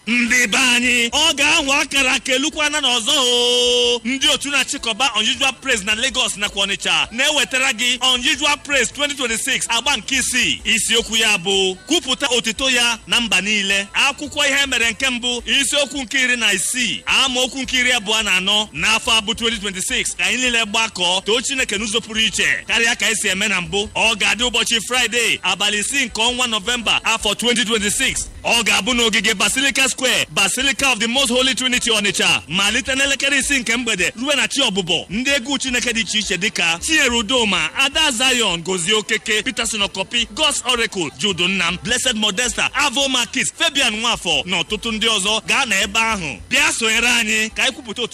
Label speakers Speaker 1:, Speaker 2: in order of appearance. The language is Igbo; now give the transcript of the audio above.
Speaker 1: ndị be anyị ọ ga-anwa akara aka elukwana n'ọzọ o ndị otu na-achịkọba unusual praise na Lagos nakwa Ọnịcha na-ewetara gị unusual praise 2026 agba nke isii isiokwu ya bụ kwupụta otito ya na mba niile akwụkwọ ihe mere nke mbụ isiokwu nke iri na isii amaokwu nke iri abụọ na anọ n'afọ abụ 2026 ka anyị niile gbakọọ too Chineke n'ụzọ pụrụ iche karịa ka esi eme na mbụ ọ ga-adị ụbọchị Fraịde abalị isii nke ọnwa Nọvemba afọ 2026 ọ ga-abụ n'ogige Basilica Square Basilica of the Most Holy Trinity Ọnịcha malite n'elekere isii nke mgbede ruo na chi ọbụbọ ndị egwu Chineke dị iche iche dịka Chinyere Udoma Ada Zion Gozie Okeke Peterson Okopi God's Oracle Judu Nnam Blessed Modesta Avo Markis Fabian Nwafọ na ọtụtụ ndị ọzọ gaa na ebe ahụ bịa sonyere anyị ka anyị kwupụta otu